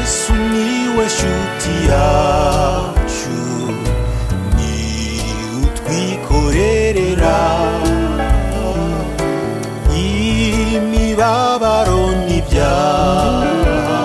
sumiłeś utiaciu ni utwikorerera imibabaro n'ibyaha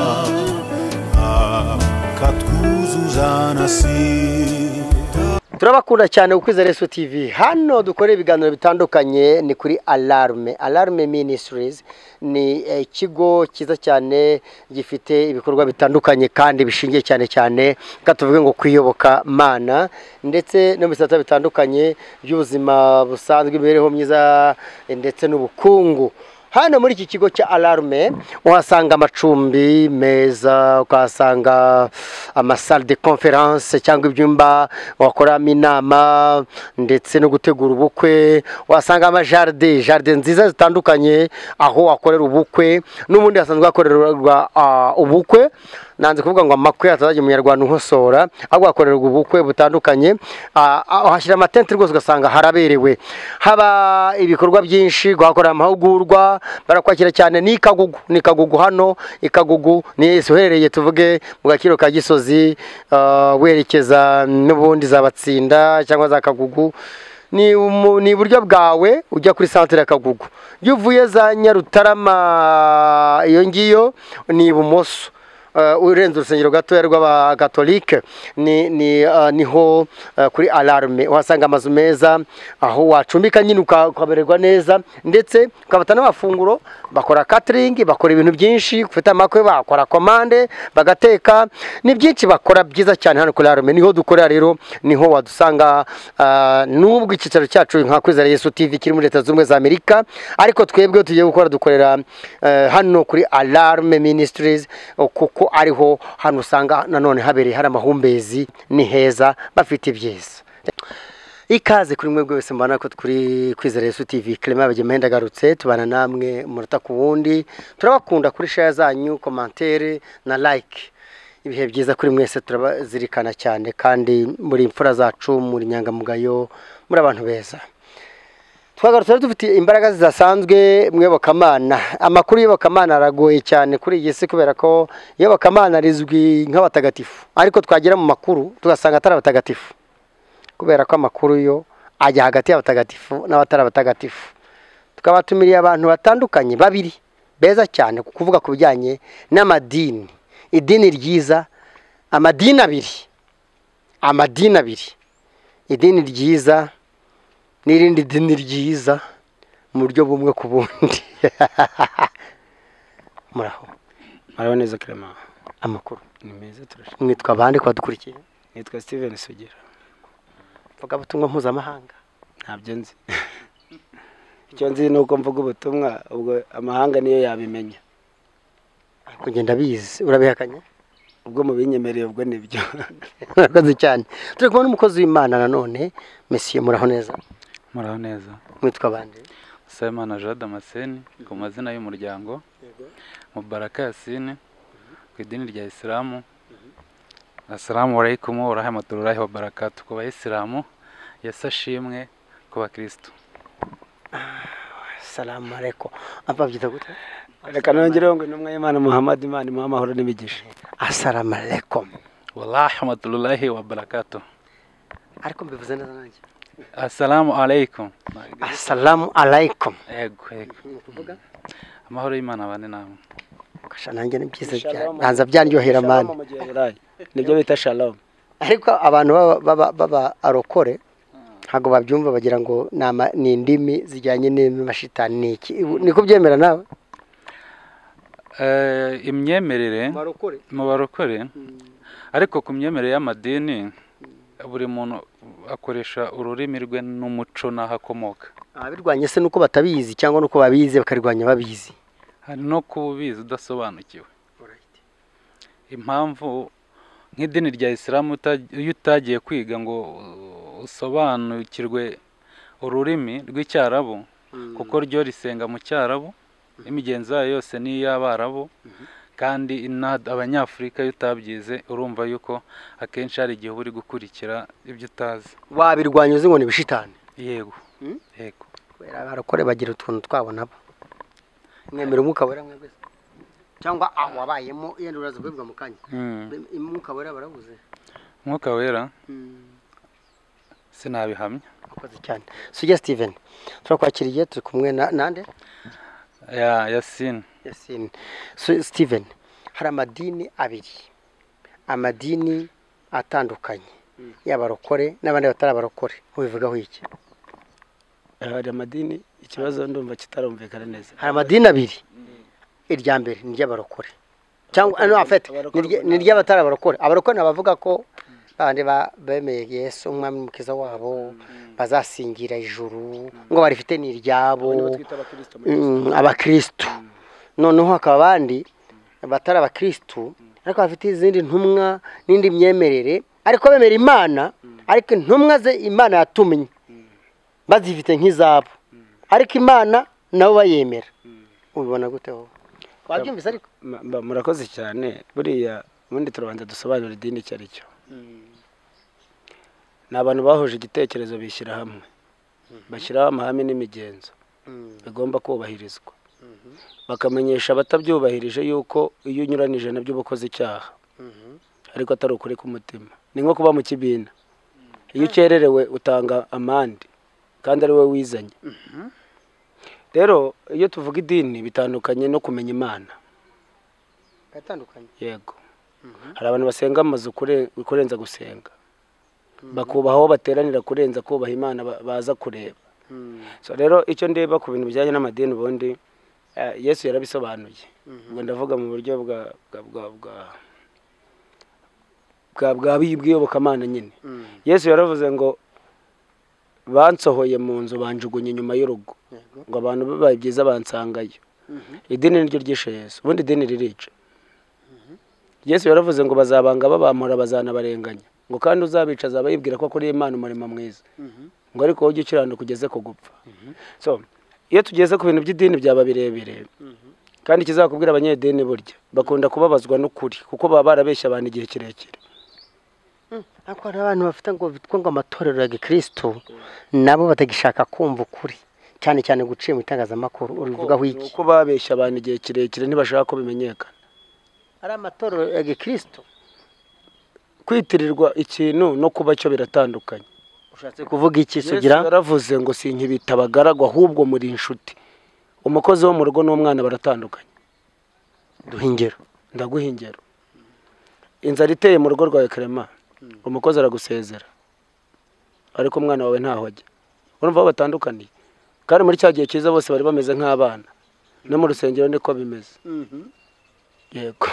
akatwuzuzanasira turabakunda cyane ku kwizera Yesu TV hano dukora ibiganiro bitandukanye ni kuri alarme alarme ministries ni eh, ikigo cyiza cyane gifite ibikorwa bitandukanye kandi bishingiye cyane cyane reka tuvuge ngo kwiyoboka mana ndetse no mu bisata bitandukanye by'ubuzima busanzwe imibereho myiza eh, ndetse n'ubukungu hano muri iki kigo cya alarme uhasanga amacumbi meza ukahasanga amasale de conference cyangwa ibyumba wakoramo inama ndetse no gutegura ubukwe uhasanga amajaride jaride nziza zitandukanye aho wakorera ubukwe n'ubundi hasanzwe hakorerwa ah, ubukwe nanze kuvuga ngo amakwe atazajya umunyarwanda unkosora ahubwo hakorerwa ubukwe butandukanye Ah, ah, uhashyira amatente rwose ugasanga haraberewe haba ibikorwa byinshi guhakorera amahugurwa barakwakira cyane ni ikagugu ni ikagugu hano ikagugu ni uherereye tuvuge mu gaciro ka gisozi ah, werekeza n'ubundi za batsinda cyangwa za kagugu ni umu- ni iburyo bwawe ujya kuri santere ya kagugu iyo uvuye za nyarutarama iyo ngiyo ni ibumoso Uh, urenze urusengero gatoya rw'abakatolike ni, ni, uh, niho uh, kuri alarme uhasanga amazu meza aho wacumbika nyine uka- ukamererwa neza ndetse ukabata n'amafunguro bakora catering bakora ibintu byinshi ufite amakwe bakora komande bagateka ni byinshi bakora byiza cyane hano kuri alarme niho dukorera rero niho wadusanga uh, n'ubwo icyicaro cyacu nka kwizera yesu tv kiri muri leta zunze ubumwe za amerika ariko twebwe tugiye gukora dukorera eh, hano kuri alarme ministries o, kuko ariho hano usanga nanone habereye hari amahumbezi ni heza bafite ibyiza ikaze kuri mwebwe wese mbona ko turi kwizera Yesu TV Clement Bagemenda agarutse tubana namwe umunota ku wundi turabakunda kuri share zanyu commentaire na like ibihe byiza kuri mwese turabazirikana cyane kandi muri imfura zacu muri inyangamugayo muri abantu beza twagarutse rero dufite imbaraga zidasanzwe mu iyobokamana amakuru y'iyobokamana aragoye cyane kuri iyi si kubera ko iyobokamana rizwi nk'abatagatifu ariko twagera mu makuru tugasanga atari abatagatifu kubera ko amakuru yo ajya hagati y'abatagatifu n'abatari abatagatifu tukabatumiriye abantu batandukanye babiri beza cyane ku kuvuga ku bijyanye n'amadini idini ryiza amadini abiri amadini abiri idini ryiza n'irindi dini ryiza mu buryo bumwe ku bundi muraho Muraho neza Clement. amakuru Ni meza turashimira. mwitwa abandi kwadukurikiye Nitwa Steven Sugira. vugabutumwa mpuzamahanga Ntabyo nzi. Icyo nzi ni uko mvuga ubutumwa ubwo amahanga niyo yabimenya. ariko ngenda bizi urabihakanye Ubwo mu binyemereye ubwo nibyo. murakoze cyane turi kubona umukozi w'imana nanone mesiye muraho neza Muraho neza. mwitwa abandi Semana Jean Damascene ku mazina y'umuryango. Mubaraka Yasine ku idini rya Isilamu. Assalamu alaikum wa rahmatullahi wa barakatuh ku bayisilamu. Yesu ashimwe ku bakristo. salamu areko apfa byita gute Reka nongereho ngo intumwa y'Imana Muhammad Imana imuha amahoro n'ibigisha. asalamu aleikum Wa rahmatullahi wa barakatuh. ariko mbivuze neza nanjye Assalamu alaikum. asalamu aleikum Yego yego. Amahoro y'Imana abane namwe. kasha nanjye ni byiza cyane Shalom. nanza byanryohera mani Shalom mu Giheburayi. Nibyo bita Shalom. ariko abantu baba- baba- baba arokore ntabwo babyumva bagira ngo ni ama- ni indimi zijyanye n'amashitani ni iki Ubu- niko byemera nawe Eh imyemerere barokore mu barokore ariko ku myemerere y'amadini buri muntu akoresha ururimi rwe n'umuco n'aho akomoka ababirwanya se nuko batabizi cyangwa nuko babizi bakarwanya babizi hari no kuba ubizi udasobanukiwe impamvu nk'idini rya isilamu uta- iyo utagiye kwiga ngo uh, usobanukirwe ururimi rw'icyarabu kuko ryo risenga mu cyarabu imigenzo yayo yose ni iy'abarabu kandi ina- abanyafurika iyo utabyize urumva yuko akenshi hari igihe uba uri gukurikira ibyo utazi wabirwanya uzi ngo ni ibishitani yego Mm? yego kubera abarokore bagira utuntu twabo nabo mwemera umwuka wera mwebwe se? cyangwa aho wabayemo yenda uraza kubivuga mu kanya Mm. umwuka wera barabuze umwuka wera sinabihamya akoze cyane sujya steven turakwakiriye turi kumwe na nande ya yasini yasine Su- steven hari amadini abiri amadini atandukanye y'abarokore n'abandi batari abarokore mubivugaho iki hari amadini ikibazo ndumva kitarumvikana neza hari amadini abiri irya mbere ni iry'abarokore cyangwa ano afite ni irya- ni iry'abatari abarokore abarokore ni abavuga ko abandi bemeye yesu umwami mukiza wabo bazasingira ijuru ngo barifite ni iryabo Abo nibo twita abakristo muri mm, abakirisitu noneho hakaba abandi batari abakirisitu ariko bafite izindi ntumwa n'indi myemerere ariko bemera imana ariko intumwa ze imana yatumye bazifite nk'izabo ariko imana nabo bayemera ubibona gute wowe wabyumvise ariko Ma- mba- murakoze cyane buriya ubundi turabanza dusobanura idini icyo ari cyo ni abantu bahuje igitekerezo bishyira hamwe bashyiraho amahame n'imigenzo bigomba kubahirizwa bakamenyesha abatabyubahirije yuko iyo unyuranije nabyo uba ukoze icyaha ariko atari ukuri k'umutima ni nko kuba mu kibina iyo ukererewe utanga amande kandi ari wowe wizanye rero iyo tuvuga idini bitandukanye no kumenya imana biratandukanye yego hari abantu basenga amazu kure- kurenza gusenga bakubaha aho bateranira kurenza kubaha imana ba- baza kureba so rero icyo ndeba ku bintu bijyanye n'amadini ubundi eh, yesu yarabisobanuye ubwo ndavuga mu buryo bwa bwa bwa bwa bwa bwa bw'iyobokamana nyine yesu yaravuze ngo bansohoye mu nzu banjugunye inyuma y'urugo Yego. ngo abantu bibaye byiza bansangayo idini niryo ryishe yesu ubundi idini ririca yesu yaravuze ngo bazabanga babamura bazanabarenganya ngo kandi uzabica azaba yibwira ko akuriye imana umurimo mwiza ngo ariko wowe ujye ukiranuka ugeze ku gupfa so iyo tugeze ku bintu by'idini byaba birebire kandi ikizakubwira abanyedini burya bakunda kubabazwa n'ukuri kuko baba barabeshya abantu igihe kirekire ariko hari abantu bafite ngo bitwa ngo amatorero ya gikirisitu nabo batagishaka kumva ukuri cyane cyane guciye mu itangazamakuru ubivugaho Ni iki uko babeshya abantu igihe kirekire ntibashaka ko bimenyekana ari amatorero ya gikirisitu kwitirirwa ikintu no kuba cyo biratandukanye ushatse kuvuga iki yesu sugira yaravuze ngo sinkibita abagaragu ahubwo muri inshuti umukozi wo mu rugo n'umwana baratandukanye duha ingero ndaguha ingero inzara iteye mu rugo rwawe karema umukozi aragusezera ariko umwana wawe ntaho ajya urumva aho batandukaniye kandi muri cya gihe cyiza bose bari bameze nk'abana no mu rusengero niko bimeze yego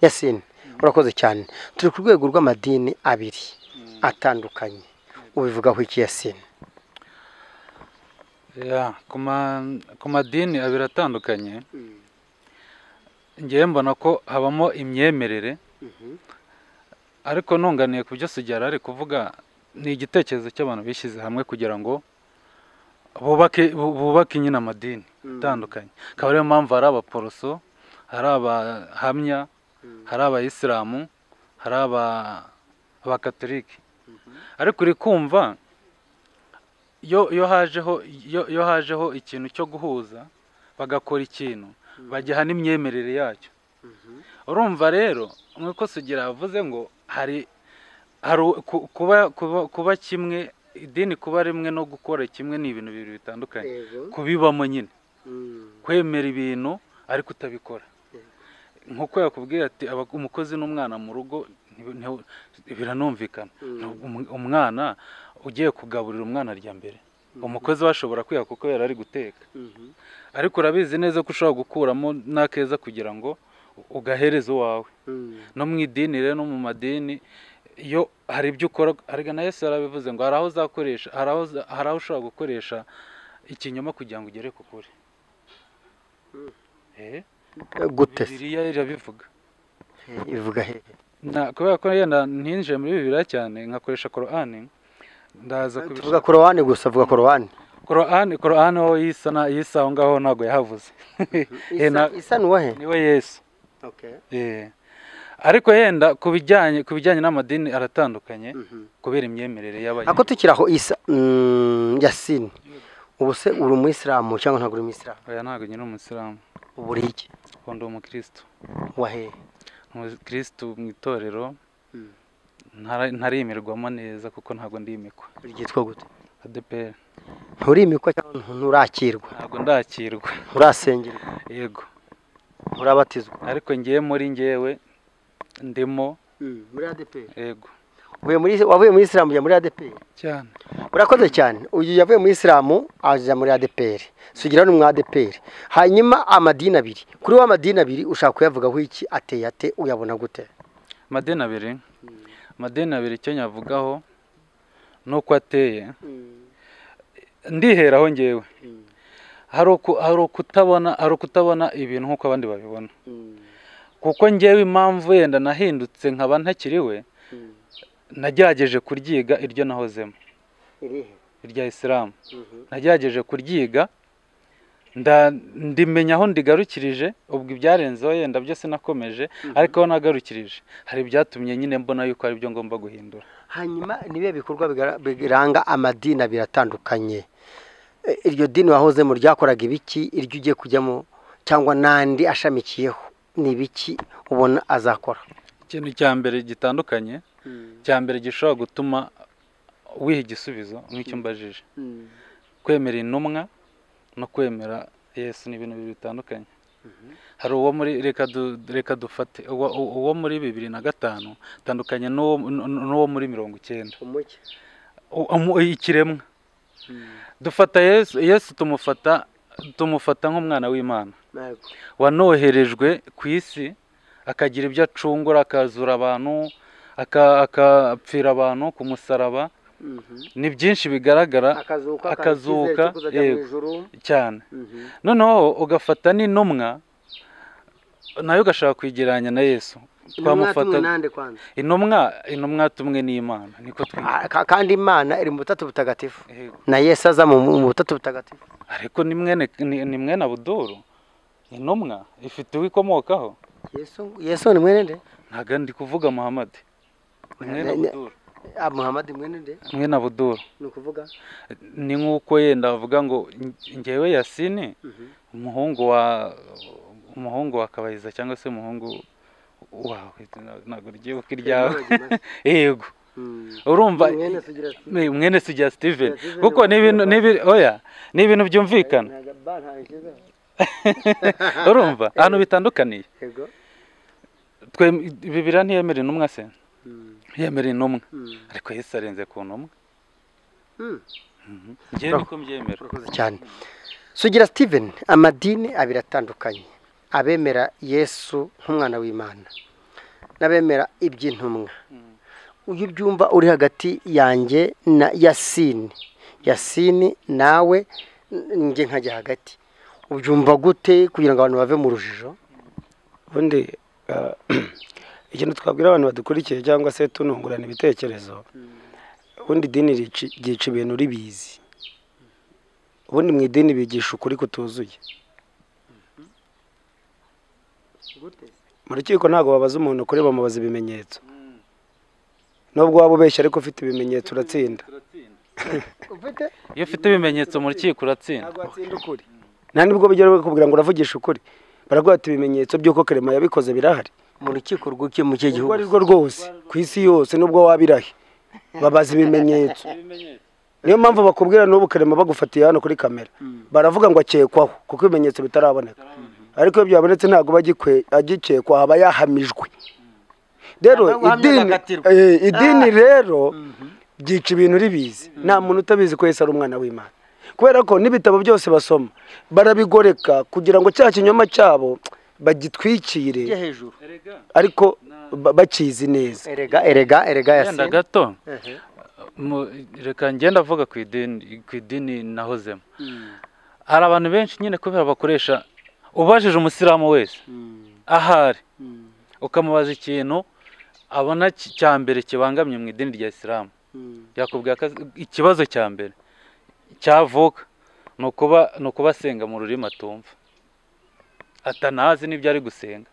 yasine urakoze cyane turi ku rwego rw'amadini abiri atandukanye ubivugaho iki yasine Ya, ku ma- ku madini abiri atandukanye ngewe mbona ko habamo imyemerere ariko nunganiye ku byo sugera ari kuvuga ni igitekerezo cy'abantu bishyize hamwe kugira ngo bubake bu- bubake nyine amadini atandukanye akaba ariyo mpamvu hari abaporoso hari abahamya hari abayisilamu hari aba- abakatolike ariko uri kumva iyo iyo hajeho iyo iyo hajeho ikintu cyo guhuza bagakora ikintu bajyaha n'imyemerere yacyo urumva rero nk'uko sugira yavuze ngo hari hari u- ku- kuba kuba kuba kimwe idini kuba rimwe no gukora kimwe ni ibintu bibiri bitandukanye kubibamo nyine kwemera ibintu ariko utabikora nk'uko yakubwiye ati "Aba- umukozi n'umwana mu rugo ntibi- ntibi- biranumvikana Umu- umwana ugiye kugaburira umwana arya mbere umukozi we ashobora kwiha kuko yari ari guteka ariko urabizi neza ko ushobora gukuramo n'akeza kugira ngo ugahereza uwawe no mu idini rero no mu madini iyo hari ibyo ukora ariko na Yesu yarabivuze ngo hari aho uzakoresha hari aho uza- hari aho ushobora gukoresha ikinyoma kugira ngo ugere ku kuri Eh, gute se? Bibiliya irabivuga ivuga he Na- kubera ko yenda ntinjire muri bibiliya cyane nkakoresha korani ndaza kubishaka tuvuga korowani gusa vuga korowani korani korani wowe yisa na yisa aho ngaho ntabwo yahavuze Eh, na- isa ni uwahe niwe yesu Eh. ariko yenda ku bijyanye ku bijyanye n'amadini aratandukanye kubera imyemerere y'abantu ako tukiri aho isa mm, yasine ubu se uri umuyisilamu cyangwa ntabwo uri umuyisilamu oya ntabwo nyine umusilamu ubu uri iki kuko ndi umukirisitu wahe umukirisitu mu itorero Mm. ntara- ntarimirwamo neza kuko ntabwo ndimikwa ryitwa gute adeperi nturimikwa cyangwa nturakirwa ntabwo ndakirwa nturasengerwa yego nturabatizwa ariko ngewe muri ngewe ndimo muri ADPR yego uvuye muri wavuye muri Islam ujya muri ADPR cyane urakoze cyane uyu yavuye muri Islam aja muri ADPR sugira n'umwa ADPR hanyuma amadini abiri kuri wa madini abiri ushaka kuyavugaho iki ateye ate uyabona gute amadeni abiri amadeni abiri icyo nyavugaho ni uko ateye ndiheraho ngewe hari uku- hari ukutabona hari ukutabona ibintu nk'uko abandi babibona kuko ngewe impamvu yenda nahindutse nkaba ntakiriwe nagerageje kuryiga iryo nahozemo irihe irya isilamu nagerageje kuryiga nda- ndimenya aho ndigarukirije ubwo ibyarenzeho yenda byose nakomeje ariko aho nagarukirije hari ibyatumye nyine mbona yuko ari byo ngomba guhindura hanyuma nibihe bikorwa bigara- biranga amadini abiri atandukanye E, iryo dini wahozemo ryakoraga ibiki iryo ugiye kujyamo cyangwa n'andi ashamikiyeho ni ibiki ubona azakora ikintu cya mbere gitandukanye cya mbere gishobora gutuma wiha igisubizo nk'icyo mbajije kwemera intumwa no kwemera yesu ni ibintu bibiri bitandukanye hari uwo muri reka du- reka dufate uwo- uwo muri bibiri na gatanu atandukanye n'uwo n- n'uwo muri mirongo icyenda umucyo U- umu- ikiremwa dufata yesu yesu tumufata tumufata nk'umwana w'imana Ntabwo. wanoherejwe ku isi akagira ibyo acungura akazura abantu aka- akapfira abantu ku musaraba ni byinshi bigaragara akazuka akazuka, akazuka yego. cyane noneho ugafata n'intumwa nayo ugashaka kwigereranya na yesu twamufata n'andi kwanza intumwa intumwa tumwe n'imana niko twiga Ah, ka- kandi imana iri mu butatu butagatifu Yego. na yesu aza mu mu butatu butagatifu ariko ni mwene ni ni mwene abuduru intumwa ifite uwo ikomokaho yesu yesu ni mwene nde ntabwo ndi kuvuga muhammad ni Ne- mwene ne- abuduru Ah, muhammad mwene nde mwene abuduru ni ukuvuga ni nk'uko yenda bavuga ngo nge- ngewe yasini umuhungu wa umuhungu wa kabayiza cyangwa se umuhungu wawe na- ntabwo ryibuka iryawe yego Mm. urumva Mwene sugira ati, ni mwene sujya steven Steven kuko ni ibintu ni ibi- oya ni ibintu byumvikana ntago ba ntabikiza. urumva ahantu bitandukaniye Yego. Twe- bibiriya ntiyemera intumwa se Mm. yemera intumwa Mm. ariko yesu arenze ku ntumwa Mm. ngewe niko mbyemera Urakoze cyane sugira steven amadini abiri atandukanye abemera yesu nk'umwana w'imana n'abemera iby'intumwa uyu ubyumva uri hagati yanjye na yasini yasini nawe n- njye nkajya hagati ubyumva gute kugira ngo abantu bave mu rujijo ubundi ah, ikintu twabwira abantu badukurikiye cyangwa se tunungurana ibitekerezo ubundi idini rici- ryica ibintu ribizi ubundi mu idini bigisha ukuri kutuzuye mu rukiko ntabwo babaza umuntu ukuri bamubaza ibimenyetso nubwo waba ubeshya ariko ufite ibimenyetso uratsinda ufite iyo ufite ibimenyetso mu rukiko uratsinda watsinda ukuri nta nibwo bigera bakubwira ngo uravugisha ukuri baraguha ati ibimenyetso by'uko karema yabikoze birahari mu rukiko rw'iki mu kihe urwo gihugu ari rwo rwose ku isi yose nubwo wabirahe babaza ibimenyetso niyo mpamvu bakubwira n'ubu karema bagufatiye hano kuri kamera baravuga ngo akekwaho kuko ibimenyetso bitaraboneka ariko iyo byabonetse ntabwo aba agikwe- agikekwa aba yahamijwe rero Aba uhamya idini agakatirwa. eh, idini rero byica ibintu uribizi nta muntu utabizi ko Yesu ari umwana w'imana kubera ko n'ibitabo byose basoma barabigoreka kugira ngo cya kinyoma cyabo bagitwikire Kijya hejuru ariko ba- bakizi neza erega erega erega yenda yasini gato Ehe. Mu- reka ngenda avuga ku idini ku idini nahozemo hari abantu benshi nyine kubera bakoresha ubajije umusilamu wese ahari ukamubaza ikintu abona ki- cya mbere kibangamye mu idini rya isilamu yakubwira ko azi- ikibazo cya mbere cyavuka ni ukuba ni ukuba asenga mu rurimi atumva atanazi n'ibyo ari gusenga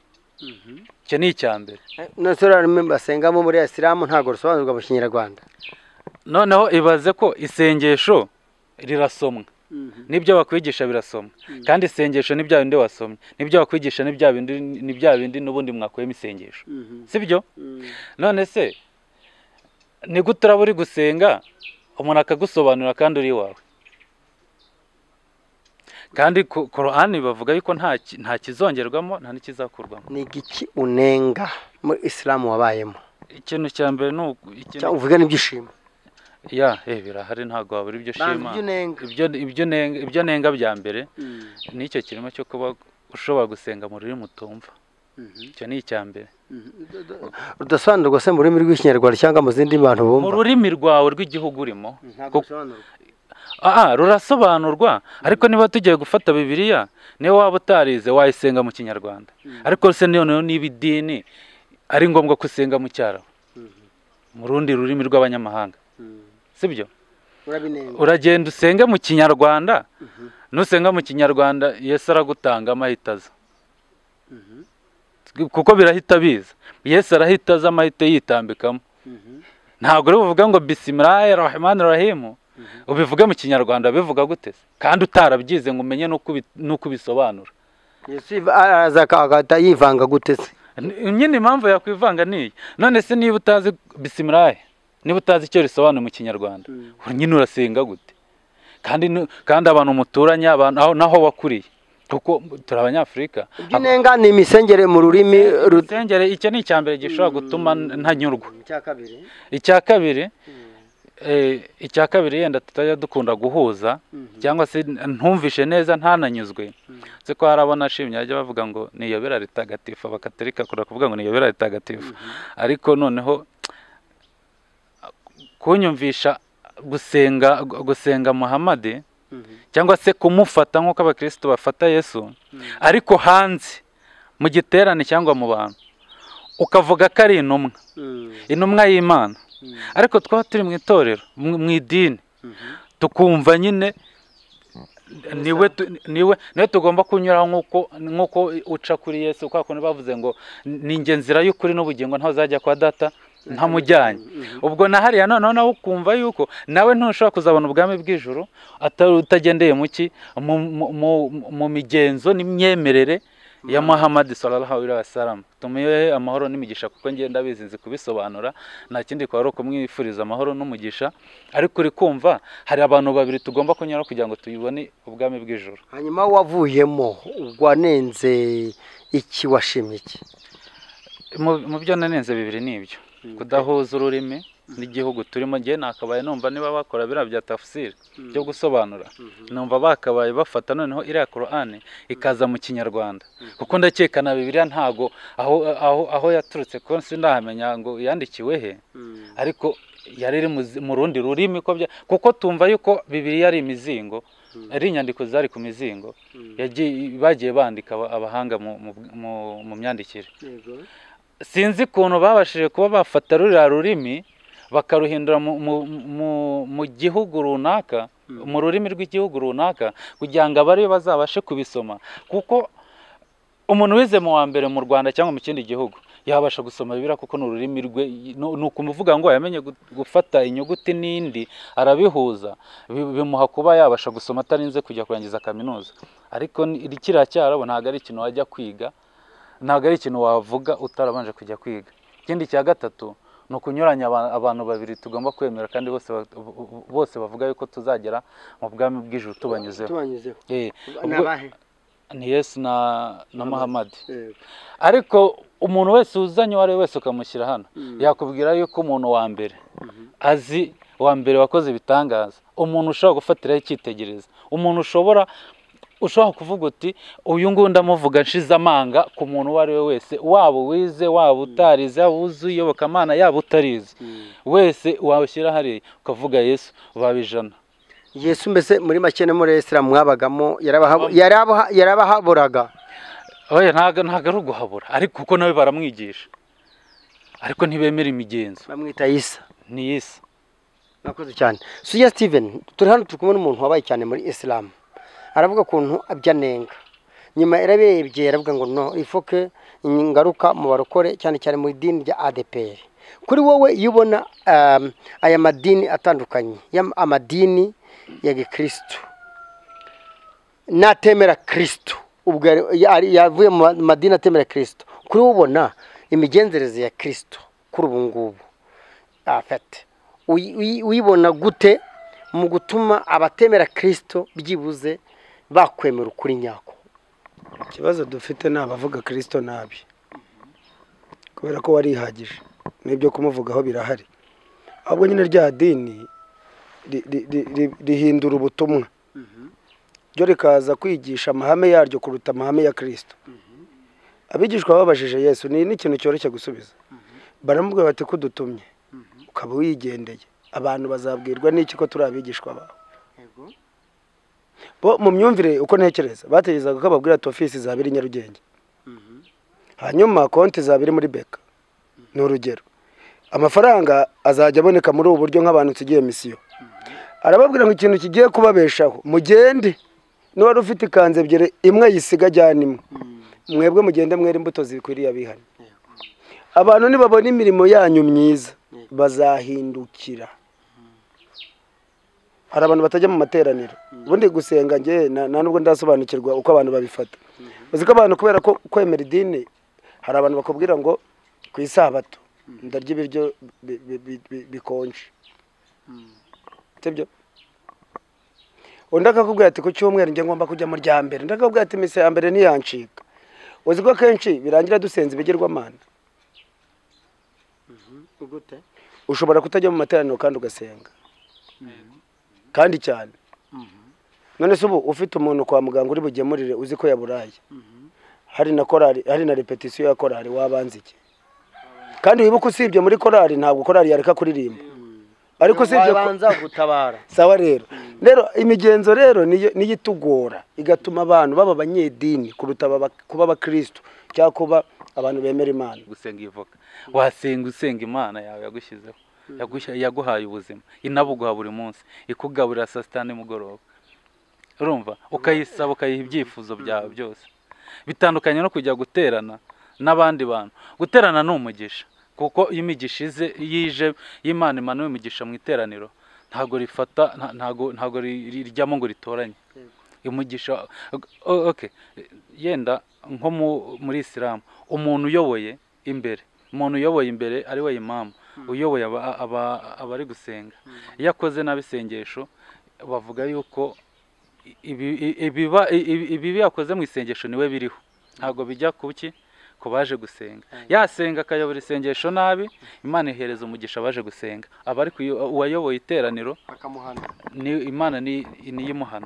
icyo ni icya mbere nose urarimo basengamo muri isilamu ntabwo rusobanurwa mu kinyarwanda noneho ibaze ko isengesho rirasomwa n'ibyo bakwigisha birasoma kandi isengesho ni bya bindi wasomye n'ibyo bakwigisha ni bya bindi ni bya bindi n'ubundi mwakuyemo isengesho si byo none se ni gute uraba uri gusenga umuntu akagusobanurira kandi uri iwawe kandi ku ku ruhande bavuga yuko nta ki- nta kizongerwamo nta n'ikizakurwamo ni iki unenga muri isilamu wabayemo ikintu cya mbere ni uku- ikintu cyangwa uvuge n'ibyishimo ya eh, birahari ntabwo wabura ibyo banza ushima ibyo unenga ibyo ibyo nenga ibyo nenga bya mbere nicyo kirimo cyo kuba ushobora gusenga mu rurimi utumva icyo ni icya mbere rudasobanurwa se mu rurimi rw'ikinyarwanda cyangwa mu zindi bantu mu bumva rurimi rwawe rw'igihugu urimo Ntabwo kuko- bisobanurwa. ah ah, rurasobanurwa ariko niba tugiye gufata bibiliya niyo waba utarize wayisenga mu kinyarwanda ariko se noneho niba idini ari ngombwa ko usenga mu cyaro mu rundi rurimi rw'abanyamahanga sibyo urabinenga uragenda usenge mu kinyarwanda nusenga mu kinyarwanda yesu aragutanga amahita aza kuko birahita biza yesu arahita aza amahita yitambikamo ntabwo uri buvuga ngo bisimilayi rahmani rahimu ubivuge mu kinyarwanda bivuga gute se? kandi utarabyize ngo umenye n'uko ubi- n'uko ubisobanura yesu yiva- araza akahagata yivanga gute se N- nyine impamvu yakwivanga niyi none se niba utazi bisimilayi niba utazi icyo risobanura mu kinyarwanda nyine urasenga gute kandi nu- kandi abantu muturanye abantu aho naho wakuriye kuko turi abanyafurika ibyo unenga ni imisengere mu rurimi rut- rusengere icyo ni icya mbere gishobora gutuma n- ntanyurwa icya kabiri eh, icya kabiri yenda tutajya dukunda guhuza cyangwa se n- ntumvishe neza ntananyuzwe nzi ko hari abo nashimye bajya bavuga ngo ni iyobera ritagatifu abakaterika akunda kuvuga ngo ni iyobera ritagatifu ariko noneho kunyumvisha gusenga gu- gusenga muhamadi cyangwa se kumufata nk'uko abakristo bafata yesu ariko hanze mu giterane cyangwa mu bantu ukavuga ko ari intumwa intumwa y'imana ariko twaba turi mu itorero mu mu idini tukumva nyine niwe tu- niwe niwe tugomba kunyuraho nk'uko nk'uko uca kuri yesu kwa kuntu bavuze ngo ni njye nzira y'ukuri n'ubugingo ntazajya kwa data ntamujyanye ubwo na hariya noneho nawe ukumva yuko nawe ntushobora kuzabona ubwami bw'ijoro ata- utagendeye mu ki mu- mu- mu- mu migenzo n'imyemerere ya muhammad sallallahu alaihi wasallam tumuhe amahoro n'imigisha kuko ngenda ndabizi nzi kubisobanura nta kindi kwari ukumwifuriza amahoro n'umugisha ariko uri kumva hari abantu babiri tugomba kunyura kugira ngo tubibone ubwami bw'ijoro hanyuma wavuyemo wanenze iki washimye iki Mu- mu byo nanenze bibiri ni ibyo kudahuza ururimi n'igihugu turimo njye nakabaye numva niba bakora biriya bya tafsiri byo gusobanura numva bakabaye bafata noneho iriya korani ikaza mu kinyarwanda kuko ndakeka na bibiriya ntago aho aho aho yaturutse ko sindahamenya ngo yandikiwe he ariko yari iri mu zi- mu rundi rurimi ko bya- kuko tumva yuko bibiriya ari imizingo ari inyandiko zari ku mizingo yagiye bagiye bandika aba- abahanga mu- mu- mu- mu myandikire sinzi ukuntu babashije kuba bafata ruriya rurimi bakaruhindura mu, mu, mu, mu gihugu runaka mu rurimi rw'igihugu runaka kugira ngo abariyo bazabashe kubisoma kuko umuntu wize mu wa mbere mu rwanda cyangwa mu kindi gihugu yabasha gusoma bibiriya kuko ni ururimi rwe nu- ni ukumuvuga ngo yamenye gu- gufata inyuguti n'indi arabihuza bi- bimuha kuba yabasha gusoma atarinze kujya kurangiza kaminuza ariko ni- kiriya cyarabo ntabwo ari ikintu wajya kwiga ntabwo ari ikintu wavuga utarabanje kujya kwiga ikindi cya gatatu ni ukunyuranya aba- abantu babiri tugomba kwemera kandi bose ba- bose bavuga yuko tuzagera mu bwami bw'ijuru tubanyuzeho tubanyuzeho Eh, ni ubwo- abahe ni yesu na na muhammad Yego. ariko umuntu wese uzanye uwo ari we wese ukamushyira hano yakubwira yuko umuntu wa mbere azi wa mbere wakoze ibitangaza umuntu ushobora gufatiraho icyitegererezo umuntu ushobora ushobora kuvuga uti uyu nguyu ndamuvuga nshize amanga ku muntu uwo ari we wese waba uwize waba utarize yaba uzi iyobokamana yaba utarizi wese washyira hariya ukavuga yesu baba ijana yesu mbese muri make no muri isilamu mwabagamo yarabaha- yarabaha- yarabahaburaga oya ntago ntago ari uguhabura ariko kuko nawe baramwigisha ariko ntibemera imigenzo bamwita yisa ni yisa mwakoze cyane suya steven turi hano turi kumwe n'umuntu wabaye cyane muri isilamu aravuga ukuntu abyanenga nyuma yarabirebye yaravuga ngo no ifoke ingaruka mu barokore cyane cyane mu idini rya adeperi kuri wowe iyo ubona um, aya madini atandukanye y'am- amadini ya gikirisitu n'atemera kirisitu ubwo yari- yari- yavuye mu ma- madini atemera kirisitu kuri we ubona imigenzereze ya kirisitu kuri ubu ngubu afite uyi- uyi- uyibona gute mu gutuma abatemera kirisitu byibuze bakwemera ukuri nyako ikibazo dufite ni abavuga kirisito nabi kubera ko warihagije n'ibyo kumuvugaho birahari ahubwo nyine rya dini ri- ri- ri- ri- rihindura ubutumwa ryo rikaza kwigisha amahame yaryo kuruta amahame ya kirisito abigishwa babajije yesu ni n'ikintu cyoroshye gusubiza baramubwira bati kudutumye ukaba wigendeye abantu bazabwirwa n'iki ko turi abigishwa bawe bo mu myumvire uko ntekereza bategerezaga ko babwira ati ofisi izaba iri nyarugenge hanyuma konti izaba iri muri beka ni urugero amafaranga azajya aboneka muri ubu buryo nk'abantu tugiye misiyo arababwira ngo ikintu kigiye kubabeshaho mugende n'uwari ufite ikanzu ebyiri imwe yisiga ajyana imwe mwebwe mugende mwere imbuto zikwiriye abihane abantu nibabona imirimo yanyu myiza bazahindukira hari abantu batajya mu materaniro ubundi gusenga njye na nta nubwo ndasobanukirwa uko abantu babifata uzi ko abantu kubera ko kwemera idini hari abantu bakubwira ngo ku isabato ndarya ibiryo bi- bi- bi- bi- bikonje sibyo undi akakubwira ati ku cyumweru njye ngomba kujya mu rya mbere undi akakubwira ati iminsi ya mbere ntiyancika uzi ko akenshi birangira dusenza ibigirwamana ushobora kutajya mu materaniro kandi ugasenga kandi cyane none se ubu ufite umuntu kwa muganga uri bugemurire uzi ko yaburaye hari na korari hari na repetisiyo ya korari wabanza iki kandi wibuke usibye muri korari ntabwo korari yareka kuririmba ariko usibye ko- wabanza gutabara sawa rero rero imigenzo rero niyo niyo itugora igatuma abantu baba abanyedini kuruta baba- kuba abakristo cyangwa kuba abantu bemera imana gusenga ivoka wasenga usenga imana yawe yagushyizeho Yagushya- yaguhaye ubuzima inabuguha buri munsi ikugaburira saa sita nimugoroba urumva ukayisaba ukayiha ibyifuzo byawe byose bitandukanye no kujya guterana n'abandi bantu guterana ni umugisha kuko iyo imigisha ize iyo ije iyo imana imanuye umugisha mu iteraniro ntabwo rifata nta- ntabwo ntabwo ri- ri- rijyamo ngo ritoranye umugisha o- okay yenda nko mu- muri isilamu umuntu uyoboye imbere umuntu uyoboye imbere ari we imamu uyoboye aba- aba- abari gusenga iyo akoze nabi isengesho bavuga yuko ibi- i- ibiba i- i- ibibi yakoze mu isengesho niwe biriho ntabwo bijya ku ki ku baje gusenga yasenga akayobora isengesho nabi imana ihereza umugisha abaje gusenga abari kuyo- uwayoboye iteraniro bakamuhana ni- imana ni- niyo imuhana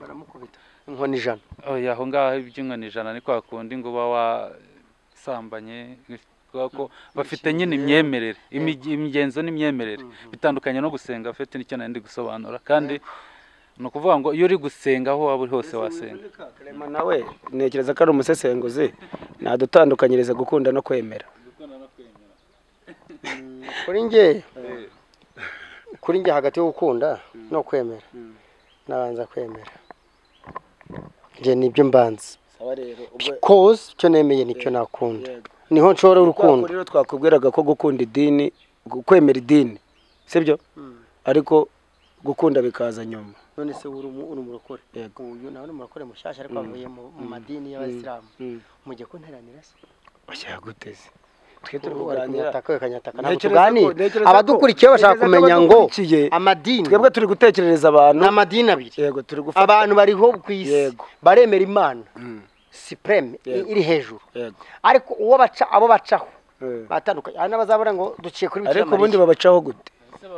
baramukubita inkoni ijana oya aho ngaho iby'inkoni ijana ni kwa kundi ngo uba wasambanye kubera ko bafite nyine imyemerere imig- imigenzo n'imyemerere bitandukanye no gusenga afite nicyo nari ndi gusobanura kandi ni ukuvuga ngo iyo uri gusenga aho waba uri hose wasenga Clement nawe ntekereza ko ari umusesenguzi nadutandukanyiriza gukunda no kwemera kuri njye kuri njye hagati yo gukunda no kwemera nabanza kwemera njye nibyo mbanza sawa rero koze icyo nemeye nicyo nakunda yego. niho nshobora urukundo urukundo rero twakubwiraga ko gukunda idini gu- kwemera idini sibyo ariko gukunda bikaza nyuma none se uri umu- uri umurokore Yego. uyu nawe ni umurokore mushyashya ariko avuye mu mu madini y'abasilamu mujye kunteranira se oya guteze twe turi ubu bari kuganira kunyataka bakanyataka ntabwo Ntekereza tuganira ko- ntekereza ko- abadukurikiye bashaka ntekereza ko kumenya ngo abadukurikiye- amadini twebwe turi gutekerereza abantu ni amadini abiri yego turi gufata abantu bariho ku isi Yego. baremera imana Mm. supreme i- Yego. iri hejuru yego ariko uwo baca abo bacaho Eh. batandukanye hari n'abazabura ngo duciye kuri bikira ariko ubundi mariya babacaho gute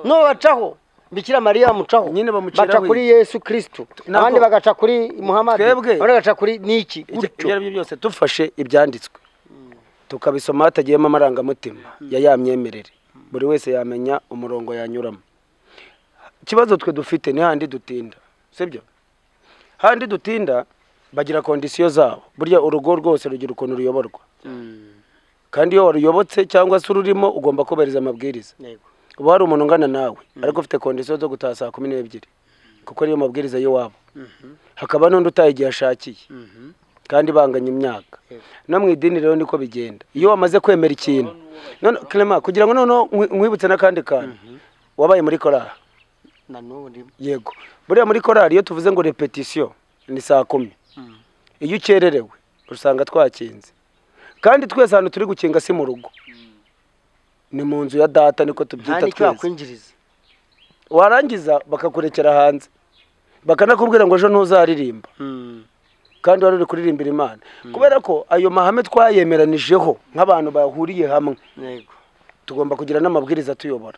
no bacaho bikira mariya bamucaho Nyine bamuciraho baca iki? kuri yesu kristo Nabwo- abandi bagaca kuri muhammad Twebwe- abandi bagaca kuri niki ibyo gutyo ibyo ari byo byose dufashe ibyanditswe tukabisoma hatagiyemo amarangamutima ya ya myemerere buri wese yamenya umurongo yanyuramo ikibazo twe dufite ni handi dutinda sibyo handi dutinda bagira kondisiyo zabo burya urugo rwose rugira ukuntu ruyoborwa kandi iyo waruyobotse cyangwa se ururimo ugomba kubahiriza amabwiriza Yego. uba hari umuntu ungana nawe ariko ufite kondisiyo zo gutaha saa kumi n'ebyiri kuko niyo mabwiriza y'iwabo hakaba n'undi utaha igihe ashakiye kandi banganya imyaka no mu idini rero niko bigenda iyo wamaze kwemera ikintu none Clement kugira ngo noneho nkwi- nkwibutse n'akandi kantu wabaye muri korari na n'ubu ndimo yego buriya muri korari iyo tuvuze ngo repetisiyo ni saa kumi iyo ukererewe usanga twakinze kandi twese ahantu turi gukinga si mu rugo ni mu nzu ya data niko nta tubyita n'icyo twese wakwinjiriza warangiza bakakurekera hanze bakanakubwira ngo ejo ntuzaririmba kandi wari uri kuririmbira imana kubera ko ayo mahame twayemeranijeho nk'abantu bahuriye hamwe yego tugomba kugira n'amabwiriza atuyobora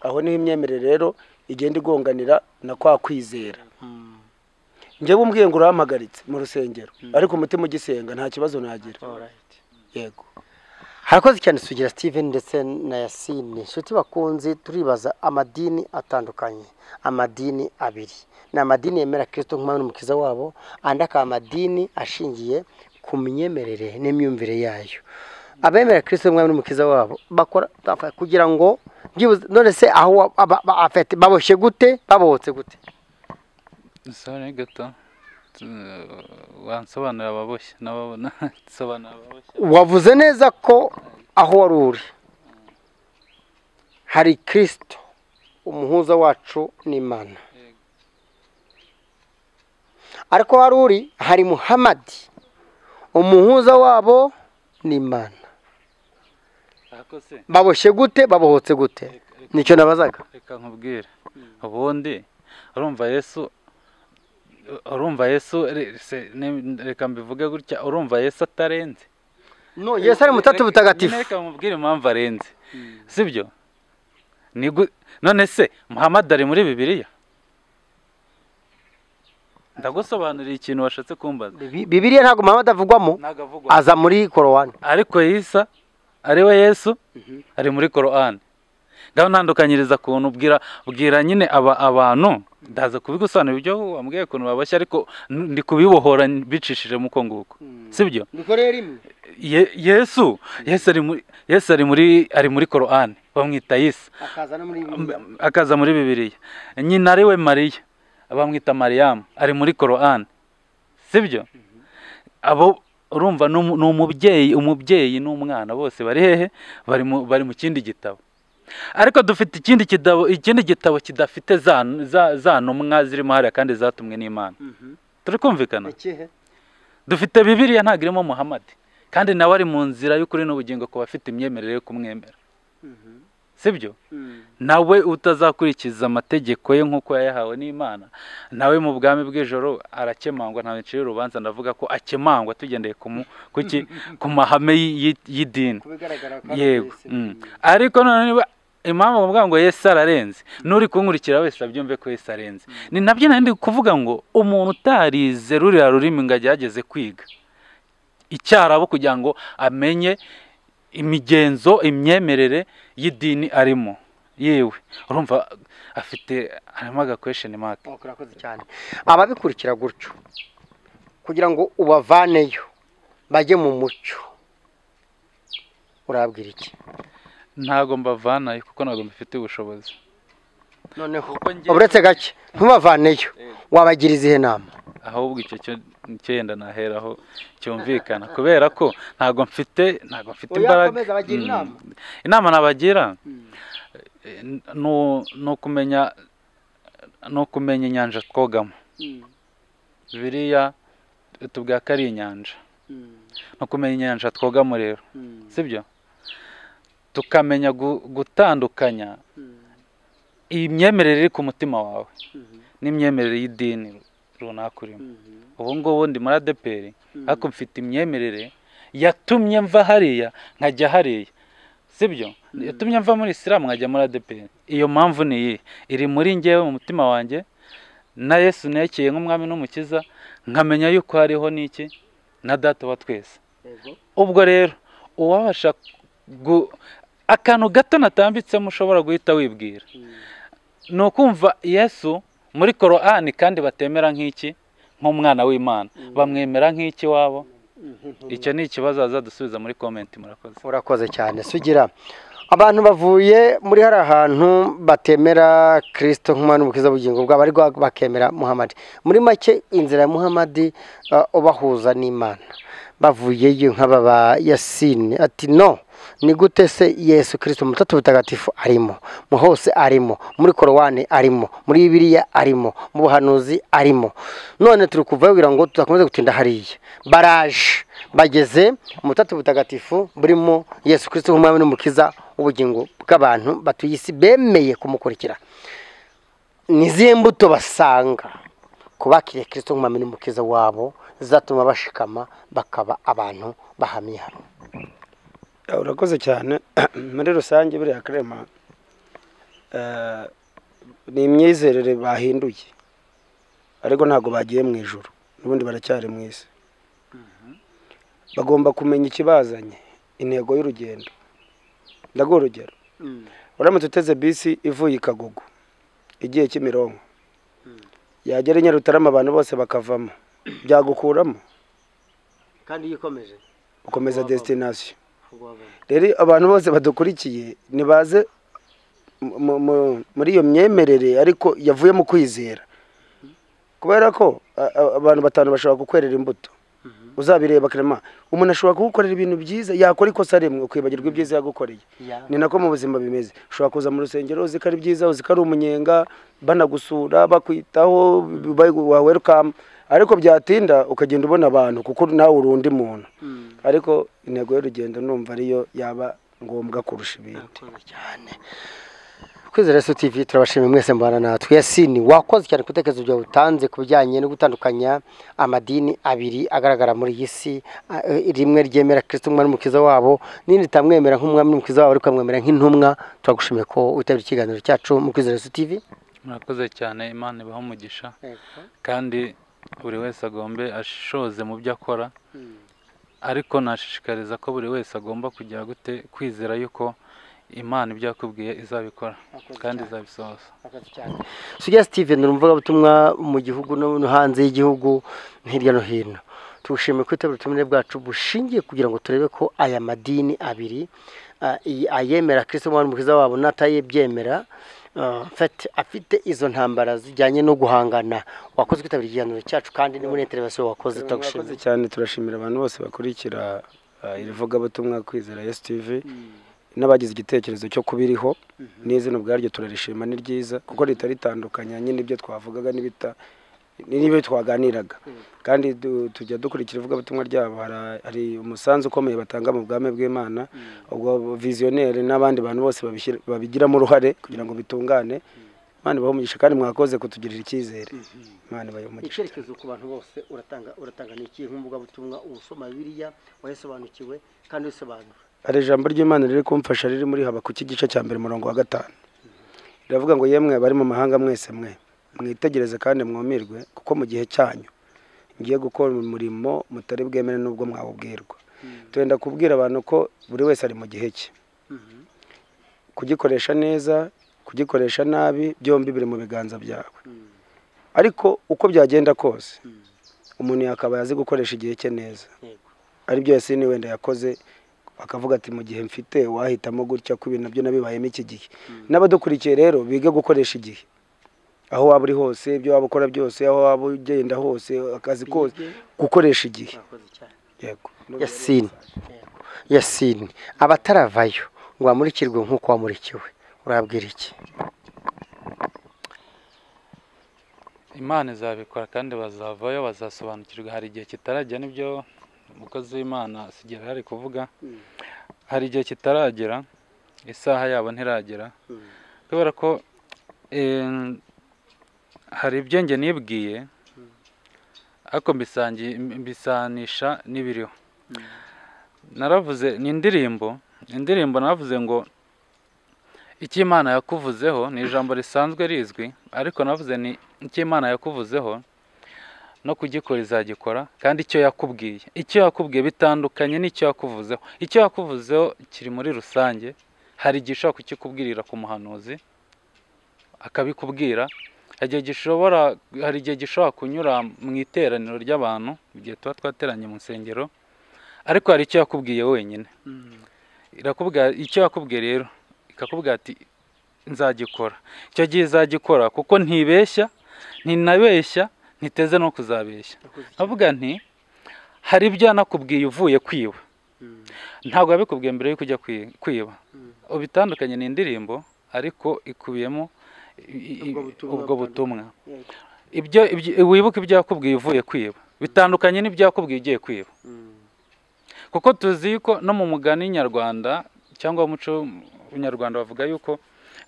aho niho imyemerere rero igenda igonganira na kwa kwizera njyewe umbwiye ngo urampagaritse mu rusengero ariko umutima ugisenga nta kibazo nagira yego harakoze cyane sugira steven ndetse na yasine inshuti bakunze turibaza amadini atandukanye amadini abiri ni amadini yemera kirisito nk'umwami n'umukiza wabo andi akaba amadini ashingiye ku myemerere n'imyumvire yayo abemera kirisito nk'umwami n'umukiza wabo bakora bakora kugira ngo byibuze none se aho wa- aba- ba- afite baboshye gute babohotse gute sore gato tu- wansobanurira ababoshye n'ababona sobanura ababoshye wavuze neza ko aho wari uri hari kirisito umuhuza wacu n'imana ariko aho wari uri hari muhamadi umuhuza wabo n'imana ariko se baboshye gute babohotse gute nicyo nabazaga reka nkubwire ubundi urumva yesu urumva yesu re- se- ne- reka mbivuge gutya urumva yesu atarenze no yesu ari mutatu butagatifu reka nkubwire impamvu arenze sibyo Ni gu- none se muhamadi ari muri bibiliya ndagusobanurira ikintu washatse kumbaza Bi- bibiliya ntabwo muhamadi avugwamo ntabwo avugwa aza muri korowani ariko yisa ariwe yesu ari muri korowani ngaho ntandukanyiriza ukuntu ubwira ubwira nyine aba abantu ndaza kubigusobanurira ibyo wambwiye ukuntu baboshye ariko n- ndi kubibohora bicishije mu uko nguko sibyo mikorere rimwe Ye- yesu yesu ari muri yesu ari muri ari muri korowani bamwita yisa akaza no muri akaza muri bibiliya nyina ariwe mariya bamwita mariyamu ari muri korowani sibyo abo urumva ni umu- ni umubyeyi umubyeyi n'umwana bose bari hehe bari mu bari mu kindi gitabo ariko dufite ikindi gitabo ikindi gitabo kidafite za za- za ntumwa zirimo hariya kandi zatumwe n'imana turi kumvikana ikihe dufite bibiliya ntabwo irimo muhamadi kandi nawe ari mu nzira y'ukuri n'ubugingo ku bafite imyemerere yo kumwemera sibyo nawe utazakurikiza amategeko ye nk'uko yayahawe n'imana nawe mu bwami bw'ijoro arakemangwa ntawe ncira urubanza ndavuga ko akemangwa tugendeye ku mu- ku ki- ku mahame y'i- y'i- y'idini yego mm. ariko none niba impamvu bavuga ngo yesu ararenze n'uri kunkurikira wese abyumve ko yesu arenze ni nabyo nari ndi kuvuga ngo umuntu utarize ruriya rurimi ngo agerageze kwiga icyarabo kugira ngo amenye imigenzo imyemerere y'idini arimo yewe urumva afite harimo agakwesheni maka Oh, urakoze cyane ababikurikira gutyo kugira ngo ubavaneyo bajye mu mucyo urabwira iki ntabwo mbavanayo kuko ntabwo mbifitiye ubushobozi noneho Kuko njye- uretse gake ntubavaneyo wabagira izihe nama ahubwo icyo cyo cyenda naheraho cyumvikana kubera ko ntabwo mfite ntabwo mfite Oya, imbaraga komeza, bagira inama. Mm. inama nabagira eh, nu- ni ukumenya ni ukumenya inyanja twogamo biriya tubwira ko ari inyanja ni ukumenya inyanja twogamo rero sibyo tukamenya gu- gutandukanya iyi myemerere iri ku mutima wawe n'imyemerere y'idini runaka urimo ubu ngubu ndi muri adeperi ariko mfite imyemerere yatumye mva hariya nkajya hariya sibyo yatumye mva muri isilamu nkajya muri adeperi iyo mpamvu ni iyi iri muri ngewe mu mutima wanjye na yesu nekeye nk'umwami n'umukiza nkamenya yuko hariho n'iki na data wa twese ubwo rero uwabasha gu- akantu gato natambitsemo ushobora guhita wibwira ni ukumva yesu muri korowani kandi batemera nk'iki nk'umwana w'imana bamwemera nk'iki wabo icyo ni ikibazo bazadusubiza muri komenti murakoze urakoze cyane sugira abantu bavuye muri hari ahantu batemera kirisito nk'umwana w'ubukiza bugingo bwabo ariko bakemera muhamadi muri make inzira ya muhamadi uh, ubahuza n'imana bavuyeyo nk'aba ba yasine ati no ni gute se yesu kirisito mutatu butagatifu arimo mu hose arimo muri korowani arimo muri bibiriya arimo mu buhanuzi arimo none turi kuvayo kugira ngo tudakomeze gutinda hariya baraje bageze umutatu butagatifu burimo yesu kirisito nk'umwami n'umukiza w'ubugingo bw'abantu batuye isi bemeye kumukurikira ni izihe mbuto basanga ku bakiriye kirisito nk'umwami n'umukiza wabo zatuma bashikama bakaba abantu bahamye hamwe Ah, urakoze cyane muri rusange buriya karema eh, ni imyizerere bahinduye ariko ntabwo bagiye mu ijoro n'ubundi baracyari mu isi bagomba kumenya ikibazanye intego y'urugendo ndaguha urugero uramutse uteze bisi ivuye i kagugu igiye kimironko yagera i nyarutarama abantu bose bakavamo byagukuramo kandi iyo ikomeje ukomeza Wavamo. desitinasiyo rero abantu bose badukurikiye nibaze mu- mu- muri iyo myemerere ariko yavuye mu kwizera kubera ko a- a- abantu batanu bashobora kukwerera imbuto uzabireba karema umuntu ashobora kugukorera ibintu byiza yakora ikosa rimwe ukibagirwa ibyiza yagukoreye Ya. ni nako mu buzima bimeze ushobora kuza mu rusengero uzi ko ari byiza uzi ko ari umunyenga banagusura bakwitaho wawerukamu ariko byatinda ukagenda ubona abantu kuko nawe uri undi muntu ariko intego y'urugendo numva ariyo yaba ngombwa kurusha ibindi cyane kwizera yesu tv turabashimiye mwese mbana natwe yasini wakoze cyane ku bitekerezo byawe utanze ku bijyanye no gutandukanya amadini abiri agaragara muri iyi si a- e, rimwe ryemera kirisito umwami n'umukiza wabo n'irindi ritamwemera nk'umwami n'umukiza wabo ariko amwemera nk'intumwa turagushimiye ko witabira ikiganiro cyacu mu kwizera yesu tv murakoze cyane imana ibaha umugisha kandi buri wese agombe ashoze mu byo akora ariko nashishikariza ko buri wese agomba kugira gute kwizera yuko imana ibyo yakubwiye izabikora kandi izabisohoza Sugira Steven ni umuvugabutumwa mu gihugu no no hanze y'igihugu hirya no hino tugushimiye kwitabira ubutumire bwacu bushingiye kugira ngo turebe ko aya madini abiri ah, iyi- ayemera kirisito umwami umukiza wabo n'atayebyemera ah, fati afite izo ntambara zijyanye no guhangana wakoze kwitabira ikiganiro cyacu kandi ni muri interevasiyo wakoze murakoze turagushimiye cyane turashimira abantu bose bakurikira eh, iri vugabutumwa kwizera yes tv n'abagize igitekerezo cyo kubiriho n'izina ubwaryo turarishima ni ryiza kuko ritari ritandukanya nyine ibyo twavugaga n'ibita n'ibyo twaganiraga kandi du- tujya dukurikira ivugabutumwa ryabo Hari- hari umusanzu ukomeye batanga mu bwami bw'imana ubwo viziyoneri n'abandi bantu bose babishyira- babigiramo uruhare kugira ngo bitungane imana ibahe umugisha kandi mwakoze kutugirira icyizere imana ibahe umugisha icyerekezo ku bantu bose uratanga uratanga ni iki nk'umuvugabutumwa usoma biriya wayisobanukiwe kandi usobanura hari ijambo ry'imana riri kumfasha riri muri habakuki igice cya mbere umurongo wa gatanu riravuga ngo yemwe abari mu mahanga mwese mwe mwitegereze kandi mwumirwe kuko mu gihe cyanyu ngiye gukora umurimo mutari bwemere n'ubwo mwawubwirwa turenda kubwira abantu ko buri wese ari mu gihe cye kugikoresha neza kugikoresha nabi byombi biri mu biganza byawe ariko uko byagenda kose umuntu yakabaye azi gukoresha igihe cye neza yego aribyo yasini wenda yakoze akavuga ati mu gihe mfite wahitamo gutya ko ibintu nabyo nabibayemo iki gihe n'abadukurikiye rero bige gukoresha igihe aho waba uri hose ibyo waba ukora byose aho waba ugenda hose akazi kose gukoresha igihe murakoze cyane yego yasini yasini abataravayo ngo bamurikirwe nk'uko wamurikiwe urabwira iki imana izabikora kandi bazavayo bazasobanukirwa hari igihe kitarajya n'ibyo umukozi w'imana sigera ari kuvuga hari igihe kitaragera isaha yabo ntiragera kubera ko em, hari ibyo njye nibwiye ariko mbisangi- mbisanisha n'ibiriho naravuze ni indirimbo indirimbo naravuze ngo icyo imana yakuvuzeho ni ijambo risanzwe rizwi ariko navuze ni icyo imana yakuvuzeho no kugikora izagikora kandi icyo yakubwiye icyo yakubwiye bitandukanye n'icyo yakuvuzeho icyo yakuvuzeho kiri muri rusange hari igihe ushobora kukikubwirira ku muhanuzi akabikubwira hari igihe gishobora hari igihe gishobora kunyura mu iteraniro ry'abantu mu gihe tuba twateranye mu nsengero ariko hari icyo yakubwiye wenyine irakubwira icyo yakubwiye rero ikakubwira ati nzagikora icyo gihe izagikora kuko ntibeshya ntinabeshya ntiteze no kuzabeshya avuga nti hari ibyo yanakubwiye uvuye kwiba ntabwo yabikubwiye mbere yo kujya kwi- kwiba ubitandukanye ni indirimbo ariko ikubiyemo i- i- Ubwo butumwa ubwo butandukanye. butumwa ibyo ibyo- wibuke ibyo yakubwiye uvuye kwiba bitandukanye n'ibyo yakubwiye ugiye kwiba kuko tuzi yuko no mu mugani nyarwanda cyangwa umuco nyarwanda bavuga yuko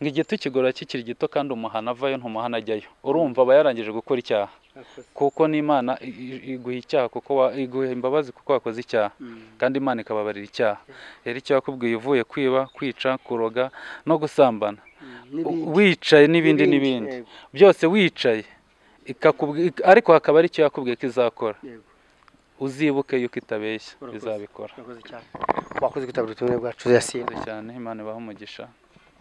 ngo igiti kigora kikiri gito kandi umuhana avayo ntumuhana ajyayo urumva aba yarangije gukora icyaha kuko n'imana i- i- iguha icyaha kuko wa- iguha imbabazi kuko wakoze icyaha kandi imana ikababarira icyaha rero icyo yakubwiye uvuye kwiba kwica kuroga no gusambana wicaye n'ibindi N'ibindi, n'ibindi yego. byose wicaye ikakubwi- ik- ariko hakaba ari icyo yakubwiye ko izakora Yego. uzibuke yuko itabeshya izabikora Urakoze cyane. wakoze kwitabira ubutumire bwacu yasine Murakoze cyane imana ibahe umugisha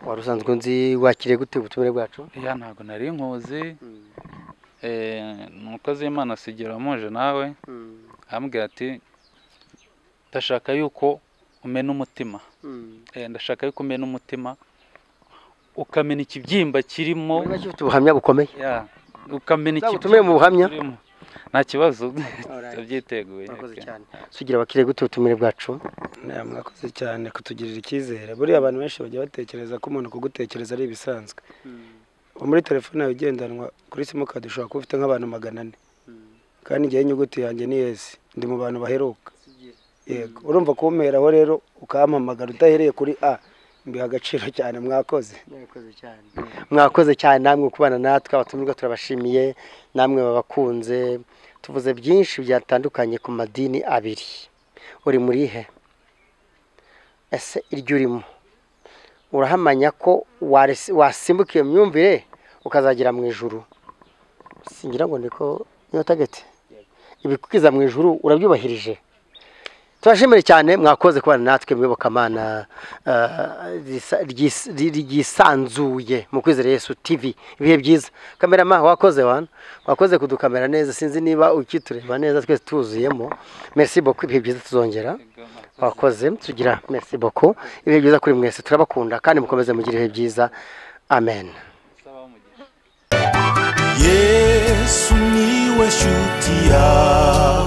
wari usanzwe nzi wakiriye gute ubutumire bwacu ya ntabwo nari nkuzi Eh, umukozi w'imana asigira amuje nawe arambwira ati ndashaka yuko umena umutima Eh, ndashaka yuko umena umutima ukamena ikibyimba kirimo muri make ufite ubuhamya bukomeye Ya, ukamena ubutumire mu buhamya kirimo nta kibazo ndabyiteguye urakoze Okay. cyane sugira abakiriye gute ubutumire bwacu Nawe mwakoze cyane kutugirira icyizere buriya abantu benshi bajya batekereza ko umuntu kugutekereza ari ibisanzwe ubu muri telefone yawe igendanwa kuri simukadi ushobora kuba ufite nk'abantu magana ane kandi njyewe inyuguti yanjye ni yesi ndi mu bantu baheruka yego urumva kumperaho rero ukampamagara udahereye kuri a mbiha agaciro cyane mwakoze mwakoze cyane namwe kubana natwe abatumirwa turabashimiye namwe babakunze tuvuze byinshi byatandukanye ku madini abiri uri muri he ese iryo urimo urahamanya ko waresi- wasimbuka iyo myumvire ukazagera mu ijuru singira ngo niko niyo tageti ibikukiza mu ijuru urabyubahirije turashimire cyane mwakoze kubana natwe mu iyobokamana eh, risa- ryis- ry- ryisanzuye mu kwizera yesu tv ibihe byiza kamerama wakoze wana wakoze kudukamera neza sinzi niba ukitureba neza twese tuzuyemo merci beaucoup ibihe byiza tuzongera wakoze tugira merci beaucoup ibihe byiza kuri mwese turabakunda kandi mukomeze mugire ibihe byiza amen yesu niwe shuti yawe